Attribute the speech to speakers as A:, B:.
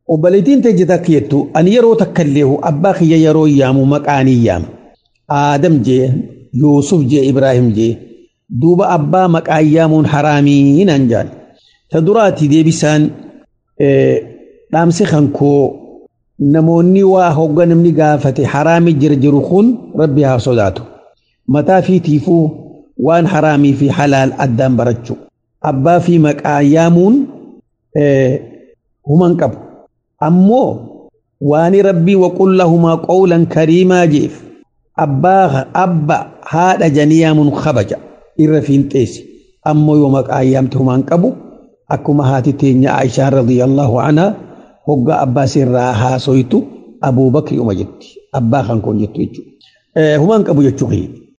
A: obboleettiin teejje takka jettu ani yeroo takka illee abbaa kiyya yeroo yaamu maqaanii yaama aadam jee yuusuf jee ibraahim jee duuba abbaa maqaa yaamuun haraamii naan jaan ta duraati deebisaan dhaamsi kan koo namoonni waa hogga namni gaafate haraami jira jiru kun rabbi haa sodaatu mataa fiitiifuu waan haraamii fi halaal addaan barachuu abbaa fi maqaa yaamuun human qabu ammoo waani rabbii waqul lahumaa qawlan kariimaa jeef abbaa abba haadha janii yaamuun kabaja irra fiinxeessi ammoo yoo maqaa yaamte humaan qabu akkuma haati teenya Aishaan radiyallahu anhaa hoggaa abbaa sirraa haasoytu Abuubakri uma jetti abbaa kan kun jettu jechuudha. Humaan qabu jechuu